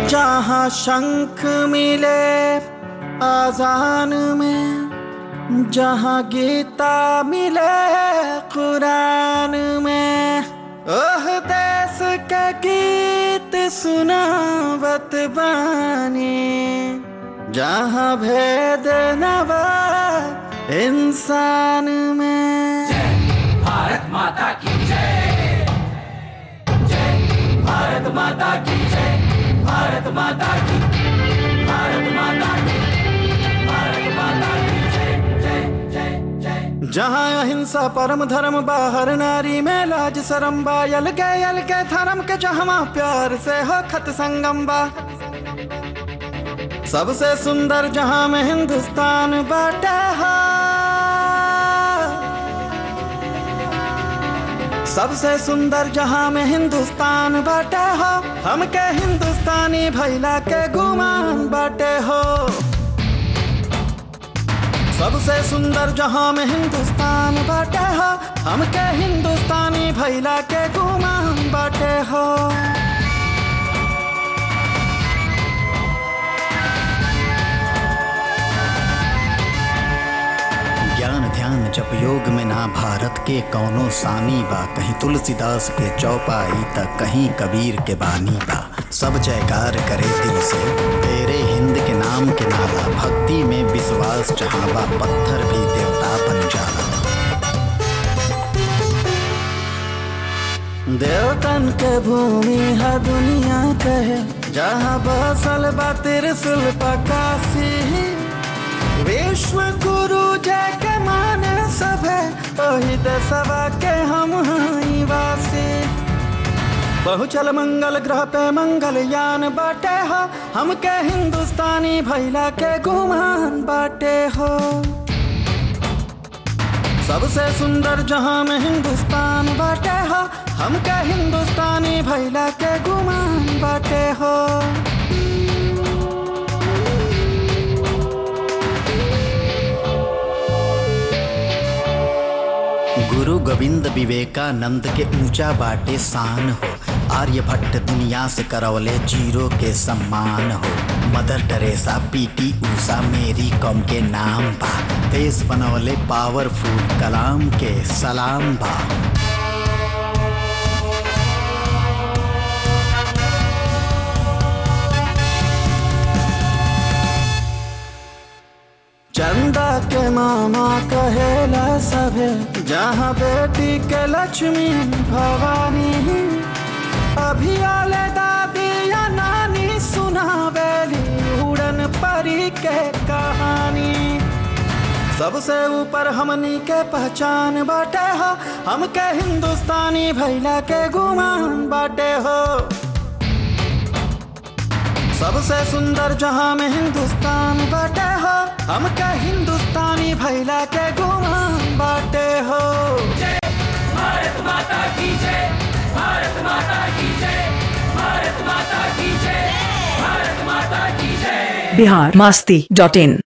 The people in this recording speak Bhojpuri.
जहाँ शंख मिले आजान में जहाँ गीता मिले कुरान में ओह देश के गीत सुनावत बानी जहाँ भेद नवा इंसान में भारत माता की जय जय भारत माता की जय भारत माता की भारत माता की भारत माता की जय जय जय जय जहाँ अहिंसा परम धर्म बाहर नारी में लाज शरम बा यल के यल के धर्म के जहाँ प्यार से हो खत संगम बा सबसे सुंदर जहाँ में हिंदुस्तान बाटे हो सबसे सुंदर जहाँ में हिंदुस्तान बाटे हो हमके हिंदुस्तानी भैला के गुमान बाटे हो सबसे सुंदर जहाँ में हिंदुस्तान बाटे हो हमके हिंदुस्तानी भैला के गुमान बाटे हो ज्ञान ध्यान जप योग में ना भारत के कौनो सामी बा कहीं तुलसीदास के चौपाई त कहीं कबीर के बानी बा सब जयकार करे दिल से तेरे हिंद के नाम के नाला भक्ति में विश्वास जहाँ बा पत्थर भी देवता बन जाला देवतन के भूमि है दुनिया कहे जहाँ बसल बा त्रिशूल पकासी विश्व गुरु जय के माने सभे ओही दसवा के हम हई वासी बहुचल मंगल ग्रह पे मंगल यान बाटे हो हमके हिंदुस्तानी भैला के गुमान बाटे हो सबसे सुंदर जहां में हिंदुस्तान बाटे हो हमके हिंदुस्तानी भैला के गुमान बाटे हो गुरु गोविंद विवेकानंद के ऊंचा बाटे शान हो आर्यभट्ट दुनिया से करवले जीरो के सम्मान हो मदर टेरेसा पीटी ऊषा मेरी कॉम के नाम बा देश बनवले पावरफुल कलाम के सलाम बा चंदा के मामा कहेला सभे जहाँ बेटी के लक्ष्मी भवानी अभी आले दादी या नानी सुनावेली उड़न परी के कहानी सबसे ऊपर हमनी के पहचान बाटे हो हमके हिंदुस्तानी भैला के गुमान बाटे हो सबसे सुंदर जहां में हिंदुस्तान बाटे हो हमके हिंदुस्तानी भैला के गुमान बाटे हो भारत माता की जय भारत माता की जय भारत माता की जय भारत माता की जय बिहार मास्ती डॉट इन